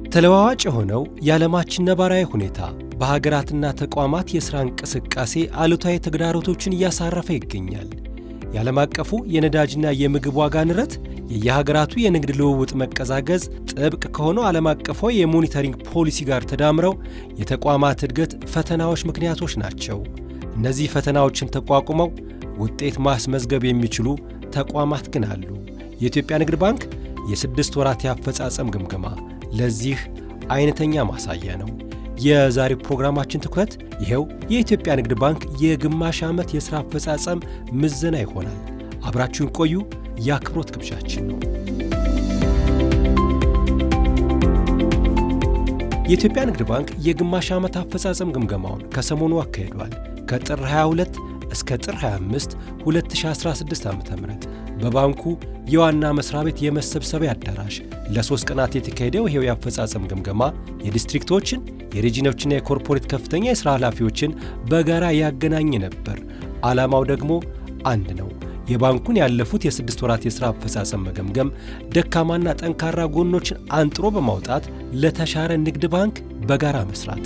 ተለዋዋጭ የሆነው የዓለማችን ነባራዊ ሁኔታ በሀገራትና ተቋማት የሥራ እንቅስቃሴ አሉታዊ ተግዳሮቶችን እያሳረፈ ይገኛል። የዓለም አቀፉ የነዳጅና የምግብ ዋጋ ንረት፣ የየሀገራቱ የንግድ ልውውጥ መቀዛቀዝ ጥብቅ ከሆነው ዓለም አቀፋዊ የሞኒተሪንግ ፖሊሲ ጋር ተዳምረው የተቋማት እድገት ፈተናዎች ምክንያቶች ናቸው። እነዚህ ፈተናዎችን ተቋቁመው ውጤት ማስመዝገብ የሚችሉ ተቋማት ግን አሉ። የኢትዮጵያ ንግድ ባንክ የስድስት ወራት የአፈጻጸም ግምገማ ለዚህ አይነተኛ ማሳያ ነው። የዛሬው ፕሮግራማችን ትኩረት ይኸው የኢትዮጵያ ንግድ ባንክ የግማሽ ዓመት የሥራ አፈጻጸም ምዘና ይሆናል። አብራችሁን ቆዩ የአክብሮት ግብዣችን ነው። የኢትዮጵያ ንግድ ባንክ የግማሽ ዓመት አፈጻጸም ግምገማውን ከሰሞኑ አካሂዷል። ከጥር 22 እስከ ጥር 25 2016 ዓ ም በባንኩ የዋና መስሪያ ቤት የመሰብሰቢያ አዳራሽ ለሶስት ቀናት የተካሄደው ይሄው የአፈጻጸም ግምገማ የዲስትሪክቶችን የሬጂኖችና የኮርፖሬት ከፍተኛ የሥራ ኃላፊዎችን በጋራ ያገናኝ ነበር። ዓላማው ደግሞ አንድ ነው። የባንኩን ያለፉት የስድስት ወራት የሥራ አፈጻጸም መገምገም፣ ደካማና ጠንካራ ጎኖችን አንጥሮ በማውጣት ለተሻረ ንግድ ባንክ በጋራ መስራት።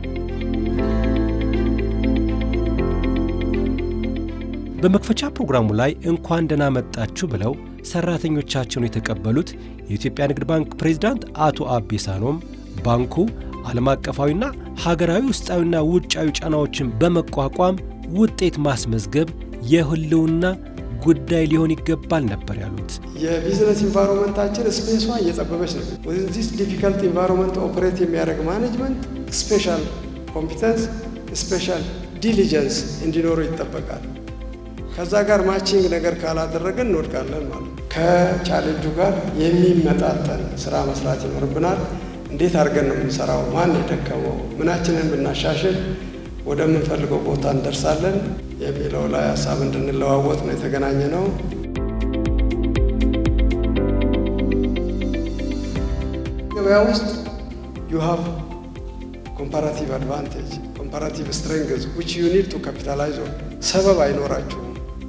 በመክፈቻ ፕሮግራሙ ላይ እንኳን ደህና መጣችሁ ብለው ሰራተኞቻቸውን የተቀበሉት የኢትዮጵያ ንግድ ባንክ ፕሬዝዳንት አቶ አቤ ሳኖም ባንኩ ዓለም አቀፋዊና ሀገራዊ ውስጣዊና ውጫዊ ጫናዎችን በመቋቋም ውጤት ማስመዝገብ የህልውና ጉዳይ ሊሆን ይገባል ነበር ያሉት። የቢዝነስ ኢንቫይሮንመንታችን ስፔሷ እየጠበበች ነው። ዚስ ዲፊካልት ኢንቫይሮንመንት ኦፕሬት የሚያደርግ ማኔጅመንት ስፔሻል ኮምፒተንስ፣ ስፔሻል ዲሊጀንስ እንዲኖሩ ይጠበቃል። ከዛ ጋር ማቺንግ ነገር ካላደረገን እንወድቃለን ማለት ነው። ከቻሌንጁ ጋር የሚመጣጠን ስራ መስራት ይኖርብናል። እንዴት አድርገን ነው የምንሰራው? ማን የደከመው? ምናችንን ብናሻሽል ወደምንፈልገው ቦታ እንደርሳለን የሚለው ላይ ሀሳብ እንድንለዋወጥ ነው የተገናኘ ነው። ገበያ ውስጥ ዩ ሃቭ ኮምፓራቲቭ አድቫንቴጅ ኮምፓራቲቭ ስትሬንግዝ ዊች ዩ ኒድ ቱ ካፒታላይዝ ኦን። ሰበብ አይኖራችሁም።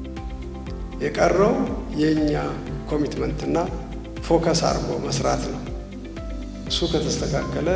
የቀረው የእኛ ኮሚትመንትና ፎከስ አድርጎ መስራት ነው። እሱ ከተስተካከለ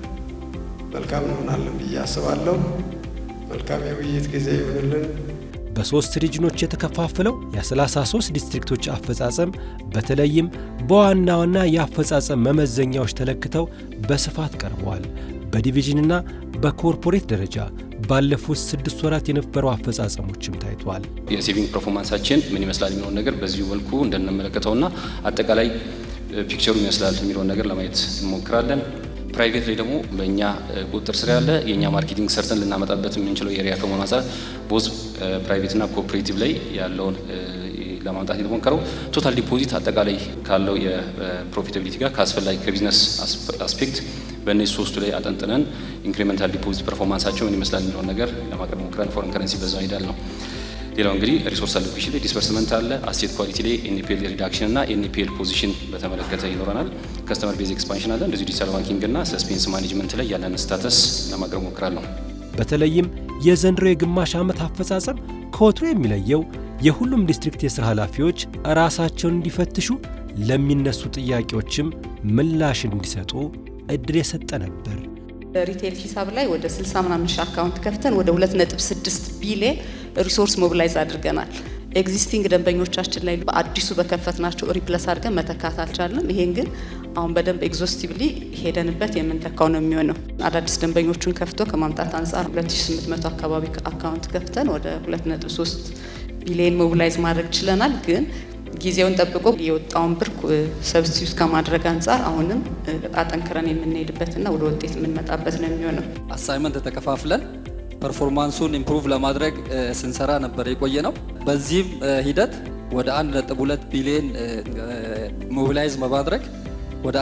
መልካም እንሆናለን ብዬ አስባለሁ። መልካም የውይይት ጊዜ ይሁንልን። በሦስት ሪጅኖች የተከፋፈለው የ33 ዲስትሪክቶች አፈጻጸም በተለይም በዋና ዋና የአፈጻጸም መመዘኛዎች ተለክተው በስፋት ቀርበዋል። በዲቪዥንና በኮርፖሬት ደረጃ ባለፉት ስድስት ወራት የነበሩ አፈጻጸሞችም ታይተዋል። የሴቪንግ ፐርፎርማንሳችን ምን ይመስላል የሚለውን ነገር በዚሁ መልኩ እንደንመለከተውና አጠቃላይ ፒክቸሩ ይመስላል የሚለውን ነገር ለማየት እንሞክራለን። ፕራይቬት ላይ ደግሞ በእኛ ቁጥጥር ስር ያለ የእኛ ማርኬቲንግ ሰርተን ልናመጣበት የምንችለው ኤሪያ ከመሆኑ አንጻር ቦዝ ፕራይቬትና ኮኦፕሬቲቭ ላይ ያለውን ለማምጣት የተሞከረው ቶታል ዲፖዚት አጠቃላይ ካለው የፕሮፊታቢሊቲ ጋር ከአስፈላጊ ከቢዝነስ አስፔክት በእነዚህ ሶስቱ ላይ አጠንጥነን ኢንክሪሜንታል ዲፖዚት ፐርፎርማንሳቸው ምን ይመስላል የሚለውን ነገር ለማቅረብ ሞክረን ፎረን ከረንሲ በዛ ሄዳል ነው። ሌላው እንግዲህ ሪሶርስ አሎኬሽን ላይ ዲስፐርስመንት አለ። አሴት ኳሊቲ ላይ ኤንፒኤል ሪዳክሽን እና ኤንፒኤል ፖዚሽን በተመለከተ ይኖረናል። ከስተመር ቤዝ ኤክስፓንሽን አለ። እንደዚሁ ዲጂታል ባንኪንግ እና ሰስፔንስ ማኔጅመንት ላይ ያለን ስታተስ ለማቅረብ ሞክራለሁ። በተለይም የዘንድሮ የግማሽ ዓመት አፈጻጸም ከወትሮ የሚለየው የሁሉም ዲስትሪክት የሥራ ኃላፊዎች ራሳቸውን እንዲፈትሹ ለሚነሱ ጥያቄዎችም ምላሽ እንዲሰጡ እድል የሰጠ ነበር። ሪቴል ሂሳብ ላይ ወደ 60 ምናምን ሺህ አካውንት ከፍተን ወደ 2.6 ቢሊየን ሪሶርስ ሞቢላይዝ አድርገናል። ኤግዚስቲንግ ደንበኞቻችን ላይ በአዲሱ በከፈትናቸው ሪፕለስ አድርገን መተካት አልቻለም። ይሄን ግን አሁን በደንብ ኤግዞስቲቭሊ ሄደንበት የምንተካው ነው የሚሆነው። አዳዲስ ደንበኞቹን ከፍቶ ከማምጣት አንጻር 2800 አካባቢ አካውንት ከፍተን ወደ 2.3 ቢሊየን ሞቢላይዝ ማድረግ ችለናል። ግን ጊዜውን ጠብቆ የወጣውን ብር ሰብስቲዩት ከማድረግ አንጻር አሁንም አጠንክረን የምንሄድበትና ወደ ውጤት የምንመጣበት ነው የሚሆነው። አሳይመንት ተከፋፍለን ፐርፎርማንሱን ኢምፕሩቭ ለማድረግ ስንሰራ ነበር የቆየ ነው። በዚህም ሂደት ወደ 1.2 ቢሊዮን ሞቢላይዝ በማድረግ ወደ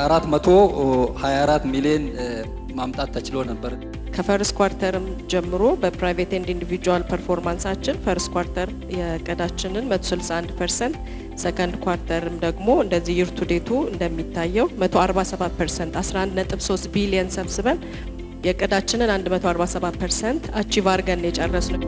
424 ሚሊዮን ማምጣት ተችሎ ነበር። ከፈርስት ኳርተርም ጀምሮ በፕራይቬት ኤንድ ኢንዲቪጁዋል ፐርፎርማንሳችን ፈርስት ኳርተር የቀዳችንን 161 ፐርሰንት ሰከንድ ኳርተርም ደግሞ እንደዚህ ይር ቱ ዴቱ እንደሚታየው 147 ፐርሰንት 11.3 ቢሊየን ሰብስበን የቀዳችንን 147 ፐርሰንት አቺቭ አድርገን የጨረስ ነው።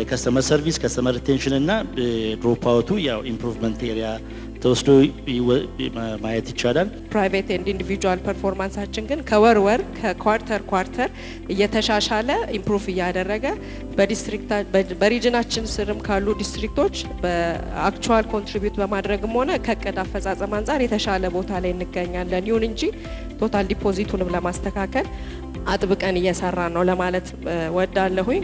ከስተመር ሰርቪስ ከስተመር ሪቴንሽን እና ድሮፕ አውቱ ያው ኢምፕሩቭመንት ኤሪያ ተወስዶ ማየት ይቻላል። ፕራይቬት ኤንድ ኢንዲቪጁዋል ፐርፎርማንሳችን ግን ከወር ወር ከኳርተር ኳርተር እየተሻሻለ ኢምፕሩቭ እያደረገ በዲስትሪክት በሪጅናችን ስርም ካሉ ዲስትሪክቶች በአክቹዋል ኮንትሪቢዩት በማድረግም ሆነ ከእቅድ አፈጻጸም አንጻር የተሻለ ቦታ ላይ እንገኛለን። ይሁን እንጂ ቶታል ዲፖዚቱንም ለማስተካከል አጥብቀን እየሰራ ነው ለማለት ወዳለሁኝ።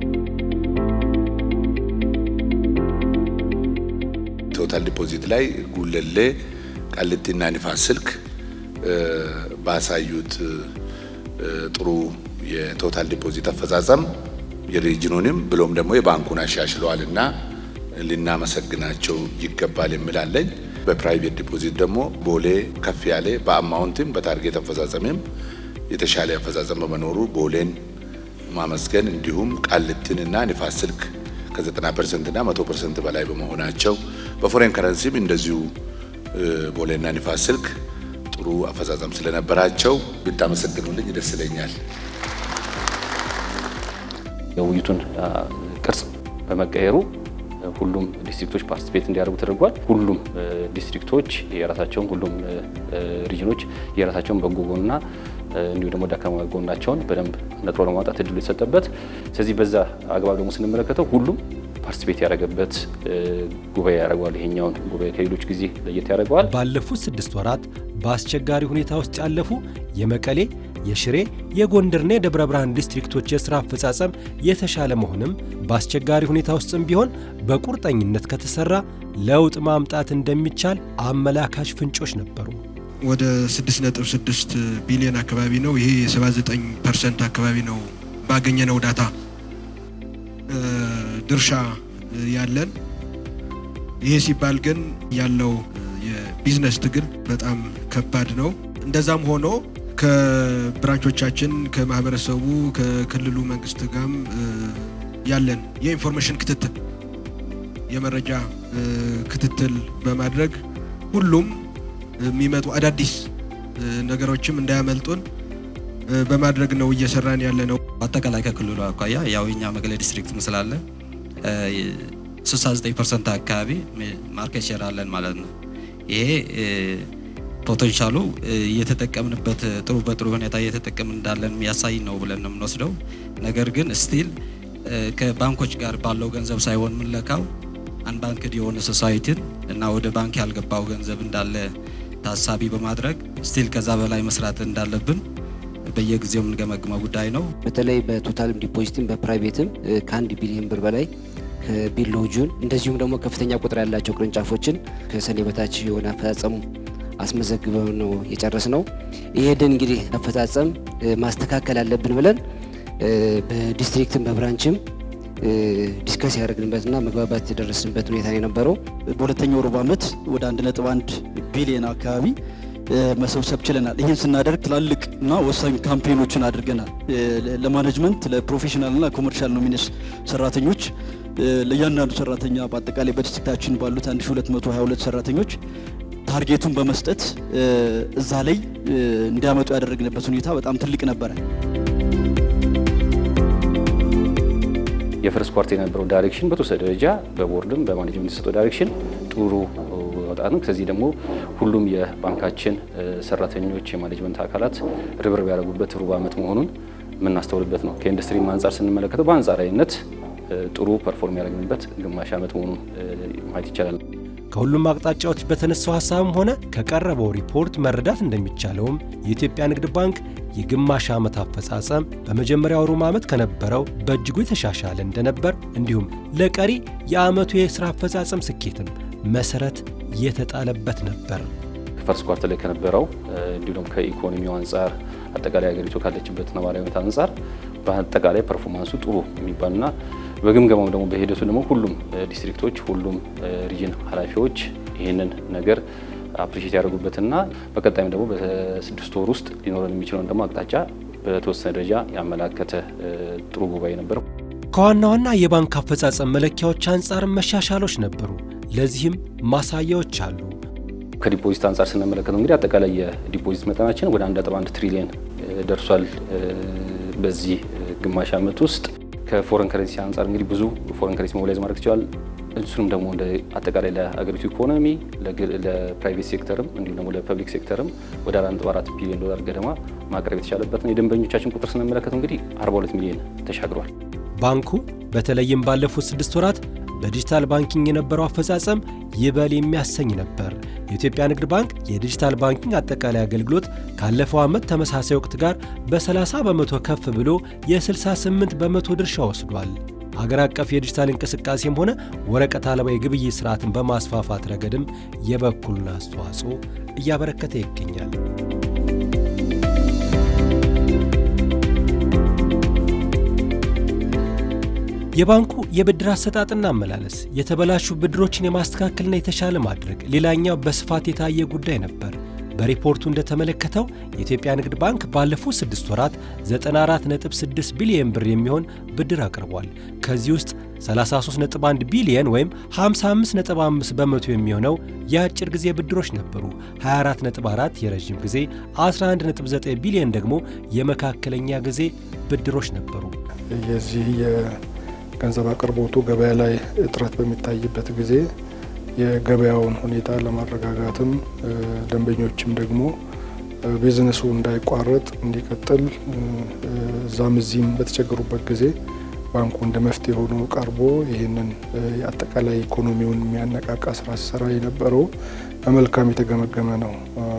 ቶታል ዲፖዚት ላይ ጉለሌ፣ ቃሊቲና ንፋስ ስልክ ባሳዩት ጥሩ የቶታል ዲፖዚት አፈጻጸም የሪጅኑንም ብሎም ደግሞ የባንኩን አሻሽለዋል እና ልናመሰግናቸው ይገባል የሚላለኝ። በፕራይቬት ዲፖዚት ደግሞ ቦሌ ከፍ ያለ በአማውንትም በታርጌት አፈጻጸምም የተሻለ አፈጻጸም በመኖሩ ቦሌን ማመስገን እንዲሁም ቃሊቲንና ንፋስ ስልክ ከ90 ፐርሰንት እና 100 ፐርሰንት በላይ በመሆናቸው በፎሬን ከረንሲም እንደዚሁ ቦሌና ንፋስ ስልክ ጥሩ አፈጻጸም ስለነበራቸው ብታመሰግኑልኝ ደስ ይለኛል። የውይይቱን ቅርጽ በመቀየሩ ሁሉም ዲስትሪክቶች ፓርቲስፔት እንዲያደርጉ ተደርጓል። ሁሉም ዲስትሪክቶች የራሳቸውን ሁሉም ሪጅኖች የራሳቸውን በጎ ጎንና እንዲሁ ደግሞ ደካማ ጎናቸውን በደንብ ነጥሮ ለማውጣት እድሉ የተሰጠበት፣ ስለዚህ በዛ አግባብ ደግሞ ስንመለከተው ሁሉም ፓርቲስፔት ያደረገበት ጉባኤ ያደርገዋል። ይሄኛውን ጉባኤ ከሌሎች ጊዜ ለየት ያደርገዋል። ባለፉት ስድስት ወራት በአስቸጋሪ ሁኔታ ውስጥ ያለፉ የመቀሌ፣ የሽሬ፣ የጎንደርና የደብረ ብርሃን ዲስትሪክቶች የሥራ አፈጻጸም የተሻለ መሆንም በአስቸጋሪ ሁኔታ ውስጥም ቢሆን በቁርጠኝነት ከተሰራ ለውጥ ማምጣት እንደሚቻል አመላካች ፍንጮች ነበሩ። ወደ 6.6 ቢሊዮን አካባቢ ነው። ይሄ የ79 ፐርሰንት አካባቢ ነው ባገኘነው ዳታ ድርሻ ያለን። ይሄ ሲባል ግን ያለው የቢዝነስ ትግል በጣም ከባድ ነው። እንደዛም ሆኖ ከብራንቾቻችን ከማህበረሰቡ ከክልሉ መንግስት ጋርም ያለን የኢንፎርሜሽን ክትትል የመረጃ ክትትል በማድረግ ሁሉም የሚመጡ አዳዲስ ነገሮችም እንዳያመልጡን በማድረግ ነው እየሰራን ያለ ነው። አጠቃላይ ከክልሉ አኳያ ያው የኛ መቀሌ ዲስትሪክት ስላለ 69 ፐርሰንት አካባቢ ማርኬት ሼር አለን ማለት ነው። ይሄ ፖቴንሻሉ እየተጠቀምንበት ጥሩ በጥሩ ሁኔታ እየተጠቀምን እንዳለን የሚያሳይ ነው ብለን ነው የምንወስደው። ነገር ግን ስቲል ከባንኮች ጋር ባለው ገንዘብ ሳይሆን የምንለካው አንባንክድ የሆነ ሶሳይቲን እና ወደ ባንክ ያልገባው ገንዘብ እንዳለ ታሳቢ በማድረግ ስቲል ከዛ በላይ መስራት እንዳለብን በየጊዜው የምንገመግመው ጉዳይ ነው። በተለይ በቶታልም ዲፖዚትም በፕራይቬትም ከአንድ ቢሊዮን ብር በላይ ከቢሎ ጁን እንደዚሁም ደግሞ ከፍተኛ ቁጥር ያላቸው ቅርንጫፎችን ከሰኔ በታች የሆነ አፈጻጸሙ አስመዘግበው ነው የጨረስ ነው። ይሄንን እንግዲህ አፈጻጸም ማስተካከል አለብን ብለን በዲስትሪክትም በብራንችም ዲስከስ ያደረግንበትና መግባባት የደረስንበት ሁኔታ ነው የነበረው። በሁለተኛው ሩብ ዓመት ወደ 1.1 ቢሊዮን አካባቢ መሰብሰብ ችለናል። ይህን ስናደርግ ትላልቅ እና ወሳኝ ካምፔኖችን አድርገናል። ለማኔጅመንት ለፕሮፌሽናል እና ኮመርሻል ኖሚኔስ ሰራተኞች ለእያንዳንዱ ሰራተኛ በአጠቃላይ በዲስትሪክታችን ባሉት 1222 ሰራተኞች ታርጌቱን በመስጠት እዛ ላይ እንዲያመጡ ያደረግንበት ሁኔታ በጣም ትልቅ ነበረ። የፈርስት ኳርተር የነበረው ዳይሬክሽን በተወሰነ ደረጃ በቦርድም በማኔጅመንት የተሰጠው ዳይሬክሽን ጥሩ ወጣት ነው። ከዚህ ደግሞ ሁሉም የባንካችን ሰራተኞች የማኔጅመንት አካላት ርብርብ ያደረጉበት ሩብ ዓመት መሆኑን የምናስተውልበት ነው። ከኢንዱስትሪ አንጻር ስንመለከተው በአንጻራዊነት ጥሩ ፐርፎርም ያደረግንበት ግማሽ ዓመት መሆኑን ማየት ይቻላል። ከሁሉም አቅጣጫዎች በተነሳው ሀሳብም ሆነ ከቀረበው ሪፖርት መረዳት እንደሚቻለውም የኢትዮጵያ ንግድ ባንክ የግማሽ ዓመት አፈጻጸም በመጀመሪያው ሩብ ዓመት ከነበረው በእጅጉ የተሻሻለ እንደነበር እንዲሁም ለቀሪ የዓመቱ የሥራ አፈጻጸም ስኬትም መሰረት የተጣለበት ነበር። ፈርስት ኳርተር ላይ ከነበረው እንዲሁ ደግሞ ከኢኮኖሚው አንጻር አጠቃላይ ሀገሪቱ ካለችበት ነባራዊ ሁኔታ አንጻር በአጠቃላይ ፐርፎርማንሱ ጥሩ የሚባልና በግምገማው ደግሞ በሂደቱ ደግሞ ሁሉም ዲስትሪክቶች ሁሉም ሪጅን ኃላፊዎች ይህንን ነገር አፕሪሼት ያደርጉበትና በቀጣይም ደግሞ በስድስት ወር ውስጥ ሊኖረን የሚችለውን ደግሞ አቅጣጫ በተወሰነ ደረጃ ያመላከተ ጥሩ ጉባኤ ነበረው። ከዋና ዋና የባንክ አፈጻጸም መለኪያዎች አንጻር መሻሻሎች ነበሩ። ለዚህም ማሳያዎች አሉ። ከዲፖዚት አንጻር ስንመለከተው እንግዲህ አጠቃላይ የዲፖዚት መጠናችን ወደ 1.1 ትሪሊየን ደርሷል። በዚህ ግማሽ ዓመት ውስጥ ከፎረን ከረንሲ አንጻር እንግዲህ ብዙ ፎረን ከረንሲ ሞቢላይዝ ማድረግ ይችላል። እሱንም ደግሞ እንደ አጠቃላይ ለሀገሪቱ ኢኮኖሚ ለፕራይቬት ሴክተርም እንዲሁም ደግሞ ለፐብሊክ ሴክተርም ወደ 4.4 ቢሊዮን ዶላር ገደማ ማቅረብ የተቻለበት ነው። የደንበኞቻችን ቁጥር ስንመለከት እንግዲህ 42 ሚሊዮን ተሻግሯል። ባንኩ በተለይም ባለፉት ስድስት ወራት በዲጂታል ባንኪንግ የነበረው አፈጻጸም ይበል የሚያሰኝ ነበር። የኢትዮጵያ ንግድ ባንክ የዲጂታል ባንኪንግ አጠቃላይ አገልግሎት ካለፈው ዓመት ተመሳሳይ ወቅት ጋር በ30 በመቶ ከፍ ብሎ የ68 በመቶ ድርሻ ወስዷል። ሀገር አቀፍ የዲጂታል እንቅስቃሴም ሆነ ወረቀት አልባ የግብይት ስርዓትን በማስፋፋት ረገድም የበኩሉን አስተዋጽኦ እያበረከተ ይገኛል። የባንኩ የብድር አሰጣጥና አመላለስ የተበላሹ ብድሮችን የማስተካከልና የተሻለ ማድረግ ሌላኛው በስፋት የታየ ጉዳይ ነበር። በሪፖርቱ እንደተመለከተው የኢትዮጵያ ንግድ ባንክ ባለፉት ስድስት ወራት 94.6 ቢሊየን ብር የሚሆን ብድር አቅርቧል። ከዚህ ውስጥ 33.1 ቢሊየን ወይም 55.5 በመቶ የሚሆነው የአጭር ጊዜ ብድሮች ነበሩ። 24.4 የረዥም ጊዜ፣ 11.9 ቢሊየን ደግሞ የመካከለኛ ጊዜ ብድሮች ነበሩ። የዚህ የገንዘብ አቅርቦቱ ገበያ ላይ እጥረት በሚታይበት ጊዜ የገበያውን ሁኔታ ለማረጋጋትም ደንበኞችም ደግሞ ቢዝነሱ እንዳይቋረጥ እንዲቀጥል እዛም እዚህም በተቸገሩበት ጊዜ ባንኩ እንደ መፍትሄ ሆኖ ቀርቦ ይህንን የአጠቃላይ ኢኮኖሚውን የሚያነቃቃ ስራ ሲሰራ የነበረው በመልካም የተገመገመ ነው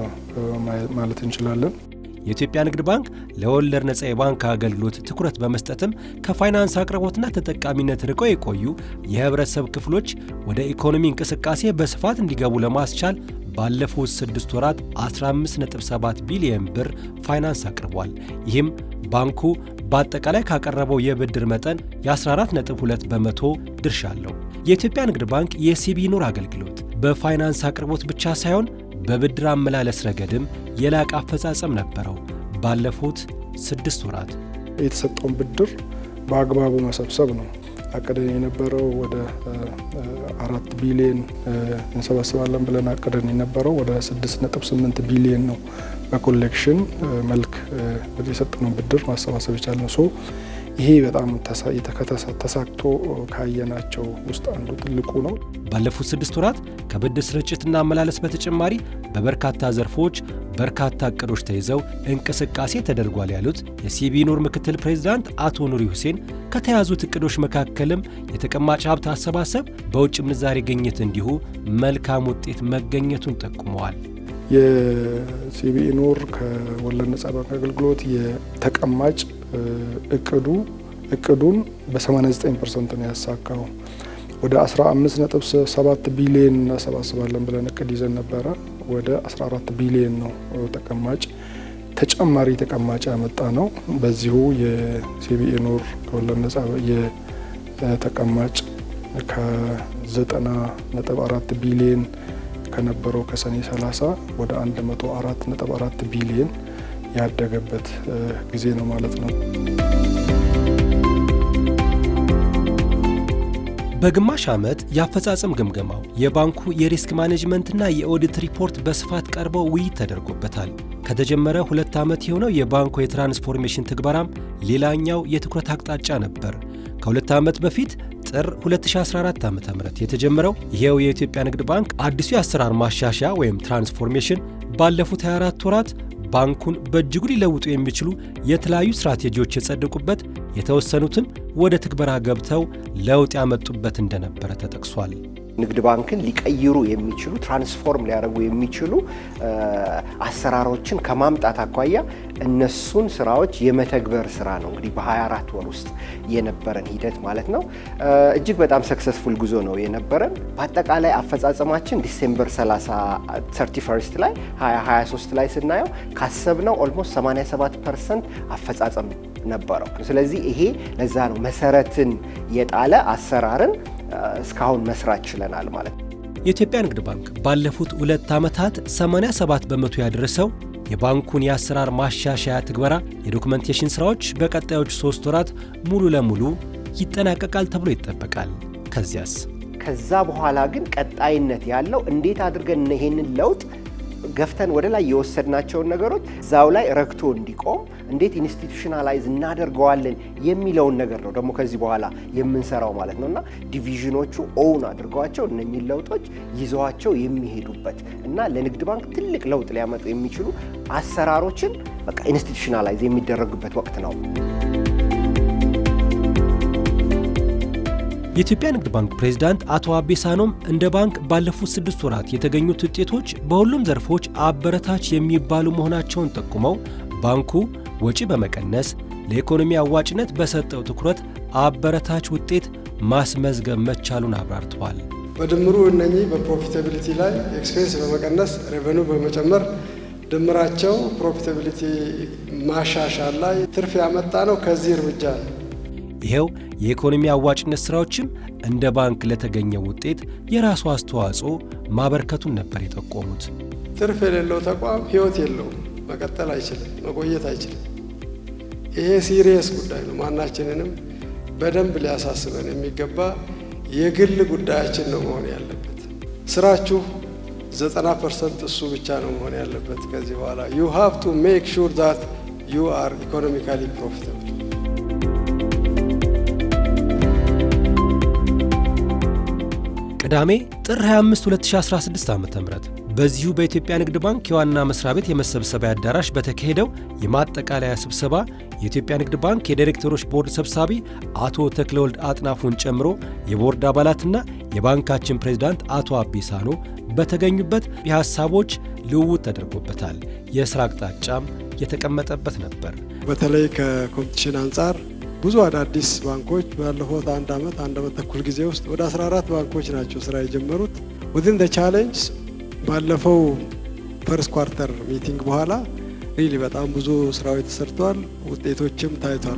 ማለት እንችላለን። የኢትዮጵያ ንግድ ባንክ ለወለድ ነጻ የባንክ አገልግሎት ትኩረት በመስጠትም ከፋይናንስ አቅርቦትና ተጠቃሚነት ርቀው የቆዩ የህብረተሰብ ክፍሎች ወደ ኢኮኖሚ እንቅስቃሴ በስፋት እንዲገቡ ለማስቻል ባለፉት ስድስት ወራት 15.7 ቢሊየን ብር ፋይናንስ አቅርቧል። ይህም ባንኩ በአጠቃላይ ካቀረበው የብድር መጠን የ14.2 በመቶ ድርሻ አለው። የኢትዮጵያ ንግድ ባንክ የሲቢ ኑር አገልግሎት በፋይናንስ አቅርቦት ብቻ ሳይሆን በብድር አመላለስ ረገድም የላቀ አፈጻጸም ነበረው። ባለፉት ስድስት ወራት የተሰጠውን ብድር በአግባቡ መሰብሰብ ነው። አቅደን የነበረው ወደ አራት ቢሊዮን እንሰበስባለን ብለን አቅደን የነበረው ወደ ስድስት ነጥብ ስምንት ቢሊዮን ነው። በኮሌክሽን መልክ የሰጠነውን ብድር ማሰባሰብ የቻልነው ሶ ይሄ በጣም ተሳክቶ ካየናቸው ውስጥ አንዱ ትልቁ ነው። ባለፉት ስድስት ወራት ከብድር ስርጭትና አመላለስ በተጨማሪ በበርካታ ዘርፎች በርካታ እቅዶች ተይዘው እንቅስቃሴ ተደርጓል ያሉት የሲቢ ኑር ምክትል ፕሬዚዳንት አቶ ኑሪ ሁሴን ከተያዙት እቅዶች መካከልም የተቀማጭ ሀብት አሰባሰብ፣ በውጭ ምንዛሬ ግኝት እንዲሁ መልካም ውጤት መገኘቱን ጠቁመዋል። የሲቢኢ ኑር ከወለድ ነጻ ባንክ አገልግሎት የተቀማጭ እቅዱ እቅዱን በ89 ፐርሰንት ነው ያሳካው። ወደ 15.7 ቢሊዮን እናሰባስባለን ብለን እቅድ ይዘን ነበረ። ወደ 14 ቢሊዮን ነው ተቀማጭ ተጨማሪ ተቀማጭ ያመጣ ነው። በዚሁ የሲቢኢ ኑር ከወለድ ነጻ የተቀማጭ ከ90.4 ቢሊዮን ከነበረው ከሰኔ 30 ወደ 104.4 ቢሊዮን ያደገበት ጊዜ ነው ማለት ነው። በግማሽ ዓመት የአፈጻጸም ግምገማው የባንኩ የሪስክ ማኔጅመንትና የኦዲት ሪፖርት በስፋት ቀርበው ውይይት ተደርጎበታል። ከተጀመረ ሁለት ዓመት የሆነው የባንኩ የትራንስፎርሜሽን ትግበራም ሌላኛው የትኩረት አቅጣጫ ነበር። ከሁለት ዓመት በፊት ጥር 2014 ዓ ም የተጀመረው ይሄው የኢትዮጵያ ንግድ ባንክ አዲሱ የአሰራር ማሻሻያ ወይም ትራንስፎርሜሽን ባለፉት 24 ወራት ባንኩን በእጅጉ ሊለውጡ የሚችሉ የተለያዩ ስትራቴጂዎች የጸደቁበት የተወሰኑትም ወደ ትግበራ ገብተው ለውጥ ያመጡበት እንደነበረ ተጠቅሷል። ንግድ ባንክን ሊቀይሩ የሚችሉ ትራንስፎርም ሊያደርጉ የሚችሉ አሰራሮችን ከማምጣት አኳያ እነሱን ስራዎች የመተግበር ስራ ነው እንግዲህ በ24 ወር ውስጥ የነበረን ሂደት ማለት ነው። እጅግ በጣም ሰክሰስፉል ጉዞ ነው የነበረን። በአጠቃላይ አፈጻጸማችን ዲሴምበር 31 ላይ 2023 ላይ ስናየው ካሰብነው ኦልሞስት 87 ፐርሰንት አፈጻጸም ነበረው። ስለዚህ ይሄ ለዛ ነው መሰረትን የጣለ አሰራርን እስካሁን መስራት ችለናል ማለት ነው። የኢትዮጵያ ንግድ ባንክ ባለፉት ሁለት ዓመታት 87 በመቶ ያደረሰው የባንኩን የአሰራር ማሻሻያ ትግበራ የዶኩመንቴሽን ሥራዎች በቀጣዮቹ ሦስት ወራት ሙሉ ለሙሉ ይጠናቀቃል ተብሎ ይጠበቃል። ከዚያስ ከዛ በኋላ ግን ቀጣይነት ያለው እንዴት አድርገን ይሄንን ለውጥ ገፍተን ወደ ላይ የወሰድናቸውን ነገሮች እዛው ላይ ረግቶ እንዲቆም እንዴት ኢንስቲቱሽናላይዝ እናደርገዋለን የሚለውን ነገር ነው ደግሞ ከዚህ በኋላ የምንሰራው ማለት ነው እና ዲቪዥኖቹ ኦውን አድርገዋቸው እነኚህ ለውጦች ይዘዋቸው የሚሄዱበት እና ለንግድ ባንክ ትልቅ ለውጥ ሊያመጡ የሚችሉ አሰራሮችን በቃ ኢንስቲቱሽናላይዝ የሚደረጉበት ወቅት ነው። የኢትዮጵያ ንግድ ባንክ ፕሬዝዳንት አቶ አቤ ሳኖም እንደ ባንክ ባለፉት ስድስት ወራት የተገኙት ውጤቶች በሁሉም ዘርፎች አበረታች የሚባሉ መሆናቸውን ጠቁመው ባንኩ ወጪ በመቀነስ ለኢኮኖሚ አዋጭነት በሰጠው ትኩረት አበረታች ውጤት ማስመዝገብ መቻሉን አብራርተዋል። በድምሩ እነኚህ በፕሮፊታቢሊቲ ላይ ኤክስፔንስ በመቀነስ ሬቨኑ በመጨመር ድምራቸው ፕሮፊታቢሊቲ ማሻሻል ላይ ትርፍ ያመጣ ነው። ከዚህ እርምጃ ነው። ይኸው የኢኮኖሚ አዋጭነት ሥራዎችም እንደ ባንክ ለተገኘው ውጤት የራሱ አስተዋጽኦ ማበርከቱን ነበር የጠቆሙት። ትርፍ የሌለው ተቋም ሕይወት የለውም፣ መቀጠል አይችልም፣ መቆየት አይችልም። ይሄ ሲሪየስ ጉዳይ ነው። ማናችንንም በደንብ ሊያሳስበን የሚገባ የግል ጉዳያችን ነው መሆን ያለበት። ስራችሁ ዘጠና ፐርሰንት እሱ ብቻ ነው መሆን ያለበት። ከዚህ በኋላ ዩ ሃቭ ቱ ሜክ ሹር ዛት ዩ አር ኢኮኖሚካሊ ፕሮፊታብል ቅዳሜ ጥር 25 2016 ዓ ም በዚሁ በኢትዮጵያ ንግድ ባንክ የዋና መስሪያ ቤት የመሰብሰቢያ አዳራሽ በተካሄደው የማጠቃለያ ስብሰባ የኢትዮጵያ ንግድ ባንክ የዳይሬክተሮች ቦርድ ሰብሳቢ አቶ ተክለወልድ አጥናፉን ጨምሮ የቦርድ አባላትና የባንካችን ፕሬዝዳንት አቶ አቤ ሳኖ በተገኙበት የሐሳቦች ልውውጥ ተደርጎበታል። የሥራ አቅጣጫም የተቀመጠበት ነበር። በተለይ ከኮምፒቲሽን አንጻር ብዙ አዳዲስ ባንኮች ባለፉት አንድ ዓመት አንድ ዓመት ተኩል ጊዜ ውስጥ ወደ 14 ባንኮች ናቸው ስራ የጀመሩት። ዊዝን ደ ቻሌንጅ ባለፈው ፈርስት ኳርተር ሚቲንግ በኋላ ሪሊ በጣም ብዙ ስራዎች ተሰርተዋል፣ ውጤቶችም ታይቷል።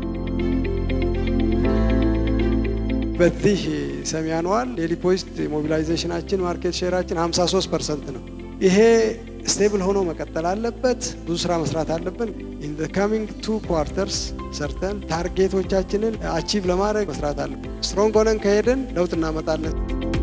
በዚህ ሰሚ አኑዋል የዲፖዚት ሞቢላይዜሽናችን ማርኬት ሼራችን 53 ፐርሰንት ነው። ይሄ ስቴብል ሆኖ መቀጠል አለበት። ብዙ ስራ መስራት አለብን። ኢን ዘ ካሚንግ ቱ ኳርተርስ ሰርተን ታርጌቶቻችንን አቺቭ ለማድረግ መስራት አለብን። ስትሮንግ ሆነን ከሄድን ለውጥ እናመጣለን።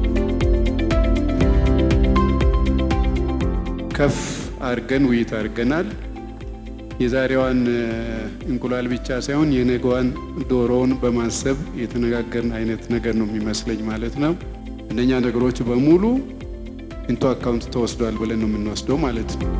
ከፍ አድርገን ውይይት አድርገናል። የዛሬዋን እንቁላል ብቻ ሳይሆን የነገዋን ዶሮውን በማሰብ የተነጋገርን አይነት ነገር ነው የሚመስለኝ ማለት ነው። እነኛ ነገሮች በሙሉ ኢንቶ አካውንት ተወስዷል ብለን ነው የምንወስደው ማለት ነው።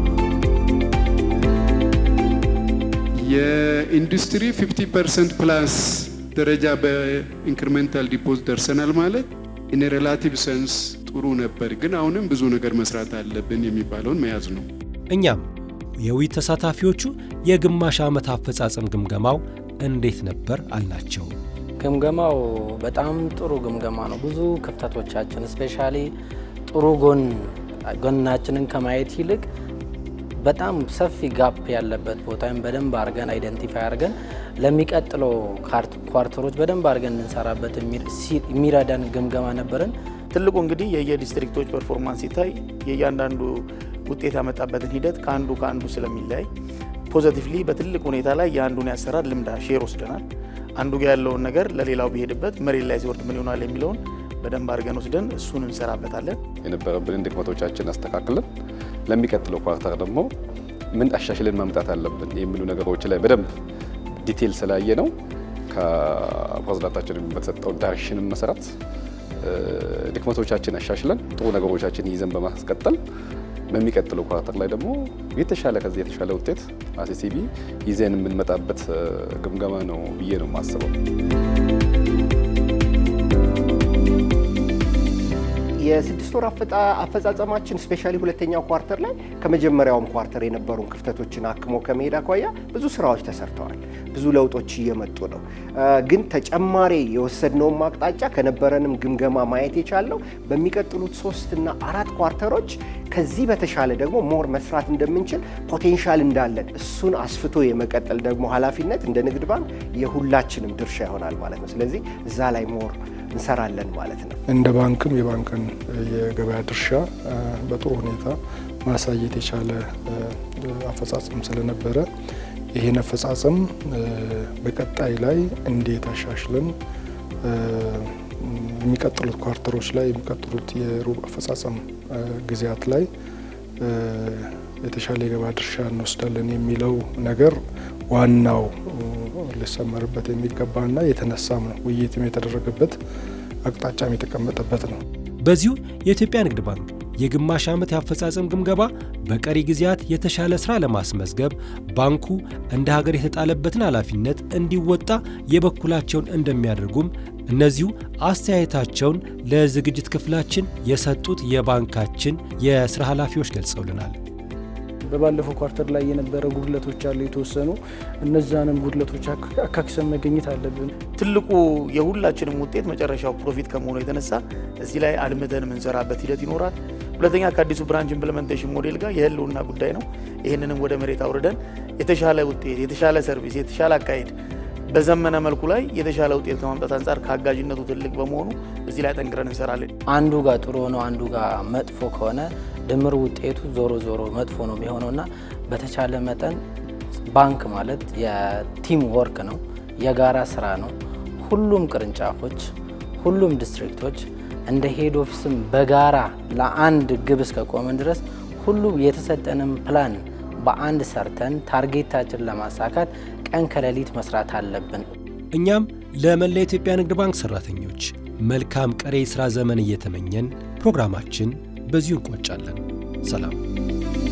የኢንዱስትሪ 50 ፐርሰንት ፕላስ ደረጃ በኢንክሪሜንታል ዲፖዚት ደርሰናል ማለት ኢን ሬላቲቭ ሰንስ ጥሩ ነበር፣ ግን አሁንም ብዙ ነገር መስራት አለብን የሚባለውን መያዝ ነው። እኛም የውይይት ተሳታፊዎቹ የግማሽ ዓመት አፈጻጸም ግምገማው እንዴት ነበር አልናቸው። ግምገማው በጣም ጥሩ ግምገማ ነው። ብዙ ክፍተቶቻችን ስፔሻሊ ጥሩ ጎን ጎናችንን ከማየት ይልቅ በጣም ሰፊ ጋፕ ያለበት ቦታም በደንብ አድርገን አይደንቲፋይ አድርገን ለሚቀጥለው ኳርተሮች በደንብ አድርገን እንሰራበት የሚረዳን ግምገማ ነበረን። ትልቁ እንግዲህ የየዲስትሪክቶች ፐርፎርማንስ ሲታይ የእያንዳንዱ ውጤት ያመጣበትን ሂደት ከአንዱ ከአንዱ ስለሚለያይ ፖዘቲቭሊ በትልቅ ሁኔታ ላይ የአንዱን ያሰራር ልምዳ ሼር ወስደናል። አንዱ ጋር ያለውን ነገር ለሌላው ቢሄድበት መሬት ላይ ሲወርድ ምን ይሆናል የሚለውን በደንብ አድርገን ወስደን እሱን እንሰራበታለን። የነበረብንን ድክመቶቻችን አስተካክለን ለሚቀጥለው ኳርተር ደግሞ ምን አሻሽለን ማምጣት አለብን የሚሉ ነገሮች ላይ በደንብ ዲቴል ስላየ ነው ከፕሬዝዳንታችን በተሰጠው ዳይሬክሽንም መሰረት ድክመቶቻችን አሻሽለን ጥሩ ነገሮቻችን ይዘን በማስቀጠል በሚቀጥለው ኳርተር ላይ ደግሞ የተሻለ ከዚህ የተሻለ ውጤት አሲሲቢ ይዘን የምንመጣበት ግምገማ ነው ብዬ ነው የማስበው። የስድስት ወር አፈጻጸማችን ስፔሻሊ ሁለተኛው ኳርተር ላይ ከመጀመሪያውም ኳርተር የነበሩን ክፍተቶችን አክሞ ከመሄድ አኳያ ብዙ ስራዎች ተሰርተዋል። ብዙ ለውጦች እየመጡ ነው። ግን ተጨማሪ የወሰድነውን አቅጣጫ ከነበረንም ግምገማ ማየት የቻለው በሚቀጥሉት ሶስትና አራት ኳርተሮች ከዚህ በተሻለ ደግሞ ሞር መስራት እንደምንችል ፖቴንሻል እንዳለን እሱን አስፍቶ የመቀጠል ደግሞ ኃላፊነት እንደ ንግድ ባንክ የሁላችንም ድርሻ ይሆናል ማለት ነው። ስለዚህ እዛ ላይ ሞር እንሰራለን ማለት ነው። እንደ ባንክም የባንክን የገበያ ድርሻ በጥሩ ሁኔታ ማሳየት የቻለ አፈጻጸም ስለነበረ ይህን አፈጻጸም በቀጣይ ላይ እንዴት አሻሽለን የሚቀጥሉት ኳርተሮች ላይ የሚቀጥሉት የሩብ አፈጻጸም ጊዜያት ላይ የተሻለ የገበያ ድርሻ እንወስዳለን የሚለው ነገር ዋናው ሊሰመርበት የሚገባና የተነሳም ነው። ውይይትም የተደረገበት አቅጣጫም የተቀመጠበት ነው። በዚሁ የኢትዮጵያ ንግድ ባንክ የግማሽ ዓመት የአፈጻጸም ግምገማ በቀሪ ጊዜያት የተሻለ ሥራ ለማስመዝገብ ባንኩ እንደ ሀገር የተጣለበትን ኃላፊነት እንዲወጣ የበኩላቸውን እንደሚያደርጉም እነዚሁ አስተያየታቸውን ለዝግጅት ክፍላችን የሰጡት የባንካችን የሥራ ኃላፊዎች ገልጸውልናል። በባለፈው ኳርተር ላይ የነበረ ጉድለቶች አሉ የተወሰኑ እነዛንም ጉድለቶች አካክሰን መገኘት አለብን። ትልቁ የሁላችንም ውጤት መጨረሻው ፕሮፊት ከመሆኑ የተነሳ እዚህ ላይ አልምተን የምንሰራበት ሂደት ይኖራል። ሁለተኛ ከአዲሱ ብራንች ኢምፕሊመንቴሽን ሞዴል ጋር የህልውና ጉዳይ ነው። ይህንንም ወደ መሬት አውርደን የተሻለ ውጤት፣ የተሻለ ሰርቪስ፣ የተሻለ አካሄድ በዘመነ መልኩ ላይ የተሻለ ውጤት ከማምጣት አንጻር ከአጋዥነቱ ትልቅ በመሆኑ እዚህ ላይ ጠንክረን እንሰራለን። አንዱ ጋር ጥሩ ሆኖ አንዱ ጋር መጥፎ ከሆነ ድምር ውጤቱ ዞሮ ዞሮ መጥፎ ነው የሚሆነውና በተቻለ መጠን ባንክ ማለት የቲም ወርክ ነው፣ የጋራ ስራ ነው። ሁሉም ቅርንጫፎች፣ ሁሉም ዲስትሪክቶች እንደ ሄድ ኦፊስም በጋራ ለአንድ ግብ እስከቆምን ድረስ ሁሉም የተሰጠንም ፕላን በአንድ ሰርተን ታርጌታችን ለማሳካት ቀን ከሌሊት መስራት አለብን። እኛም ለመላ የኢትዮጵያ ንግድ ባንክ ሰራተኞች መልካም ቀሪ የሥራ ዘመን እየተመኘን ፕሮግራማችን በዚሁ እንቋጫለን። ሰላም።